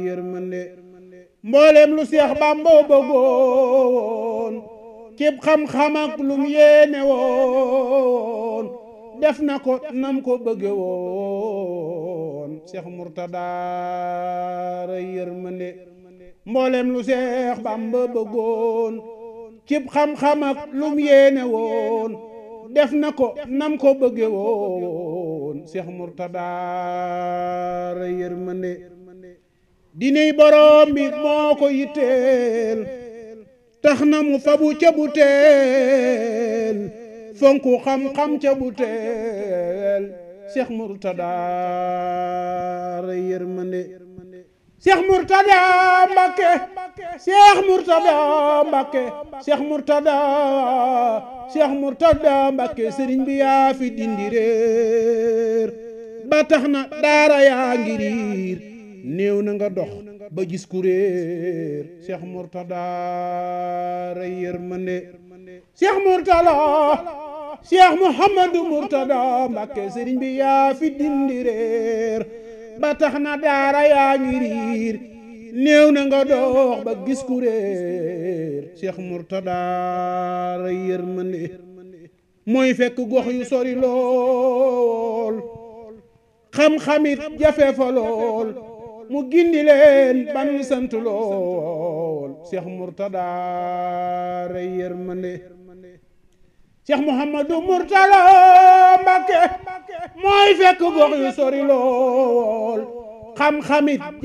yërmande mboolem lu seex bàmba bëggoon cib xam-xam ak lum yéene woon def na ko nam ko bëgge woon seex murtada ray yërmande mboolem lu seex bàmba bëggoon cib xam-xam ak lum yéene woon def na ko nam ko bëgge woon seex murtada ray yërmande diney borom bi moo ko yitteel tax na mu fabu ca bu teel fonku xam-xam ca bu teel Cheikh Mourtada ray yërmande Cheikh Mourtada Mbakke Cheikh Mourtada Mbakke Cheikh Mourtada Cheikh Mourtada Mbakke sëriñ bi yaa fi dindi réer ba tax na daara yaa ngi riir néew na nga dox ba gis ku réer Cheikh Mourtada ray yërmande Cheikh Mourtada Cheikh Mouhamadou Mourtada Mbakke sëriñ bi yaa fi dindi réer ba tax na daara yaa ngi riir néew na nga dox ba gis ku réer Cheikh Mourtada ray yërmande mooy fekk gox yu sori lool xam-xamit jafe fa lool mu gindi leen ban sant lool Cheikh Mourtada ray yërmande Cheikh Mouhamadou Mourtada Mbakke mooy fekk gox yu sori lool xam-xamit